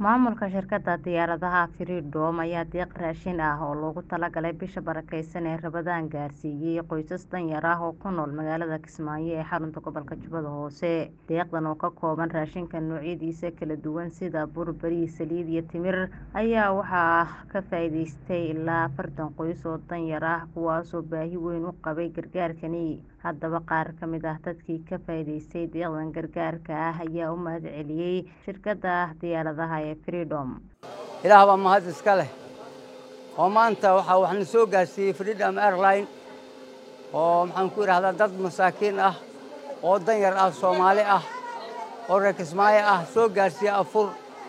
Maamulka shirkadda diyaaradaha Freedom ayaa deeq raashin ah oo loogu talagalay bisha barakeysan ee Ramadaan gaarsiiyay qoysas danyar ah oo ku nool magaalada Kismaayo ee xarunta gobolka Jubbada Hoose. Deeqdan oo ka kooban raashinka noocyadiisa kala duwan sida bur, bariis, saliid iyo timir ayaa waxaa ka faa'iideystay ilaa afartan qoys oo danyar ah kuwaasoo baahi weyn u qabay gargaarkani. Haddaba qaar ka mid ah dadkii ka faa'iideystay deeqdan gargaarka ah ayaa u mahadceliyay shirkadda diyaaradaha ee Freedom. ilaah baa mahad iska leh oo maanta waxaa wax na soo gaarsiiyey Freedom Airline oo maxaan ku idhahdaa dad masaakiin ah oo danyar ah Soomaali ah oo reer Kismaayo ah soo gaarsiiyey afur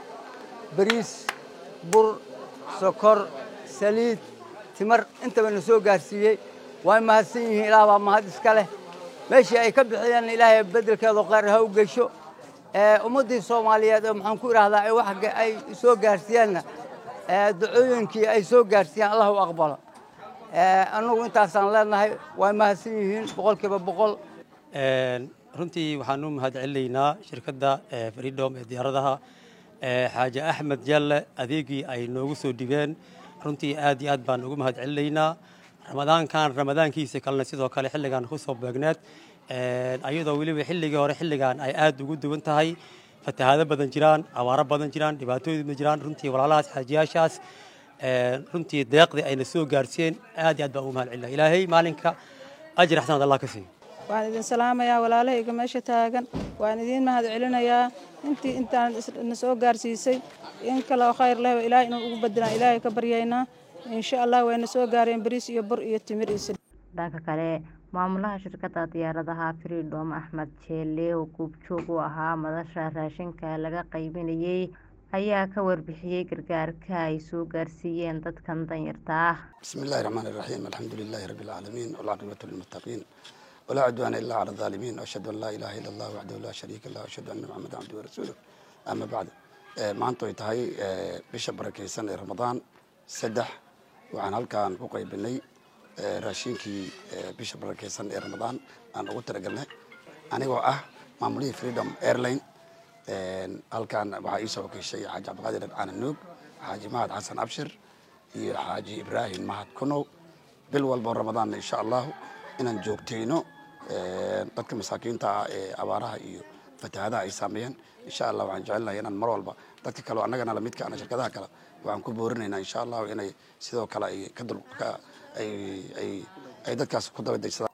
bariis bur sokor saliid timir intaba na soo gaarsiiyey way mahadsan yihiin ilaah baa mahad iska leh meeshii ay ka bixiyeen ilaahay beddelkeeda khayr ha u gesho ummaddii soomaaliyeed oo maxaan ku idhahdaa ay wax ay soo gaarsiiyeenna ducooyinkii ay soo gaarsiiyeen allah u aqbalo annagu intaasaan leenahay way mahadsan yihiin boqolkiiba boqol runtii waxaan u mahad celinaynaa shirkadda freedom ee diyaaradaha xaaji axmed jalle adeegii ay noogu soo dhibeen runtii aad iyo aad baan ugu mahad celinaynaa ramadaankan ramadaankiisa kalena sidoo kale xilligan ku soo beegneed ayadoo weliba xilligii hore xilligan ay aad ugu duwan tahay fatahaado badan jiraan abaaro badan jiraan dhibaatooyin badan jiraan runtii walaalahaas xaajiyaashaas runtii deeqdii ayna soo gaarsiiyeen aad iyo aad baan ugu mahad celinaa ilaahay maalinka ajir xasanad allah ka siiyo waan idin salaamayaa walaalahayga meesha taagan waan idiin mahad celinayaa intii intaan na soo gaarsiisay in kaleo khayr leh ilaahay inuu ugu bedelaan ilaahay ka baryaynaa insha allah wayna soo gaareen bariis iyo bur iyo timir iyo saliid dhanka kale maamulaha shirkadda diyaaradaha Freedom Axmed Jeelle oo goobjoog u ahaa madasha raashinka laga qaybinayay ayaa ka warbixiyay gargaarka ay soo gaarsiiyeen dadkan danyarta ah بسم الله الرحمن الرحيم الحمد لله رب العالمين والعاقبة للمتقين ولا عدوان إلا على الظالمين وأشهد أن لا إله إلا الله وحده لا شريك له وأشهد أن محمدا عبده ورسوله أما بعد maanta ay tahay bisha barakeysan ee ramadaan saddex waxaan halkaan ku qaybinay raashinkii bisha barakeysan ee ramadaan aan ugu talagalnay anigoo ah maamulihii freedom airline halkaan waxaa iisoo wakiishay xaaji cabdiqaadir caanan nuug xaaji mahad xasan abshir iyo xaaji ibraahim mahad kunow bil walboo ramadaanna insha allahu inaan joogtayno dadka masaakiinta ah ee abaaraha iyo fatahaadaha ay saameeyeen insha allah waxaan jecelnahay inaan mar walba dadka kale annagana lamidka ana shirkadaha kale waxaan ku boorinaynaa insha allahu inay sidoo kale ay ka dul ay ay ay dadkaas ku daba degsadaan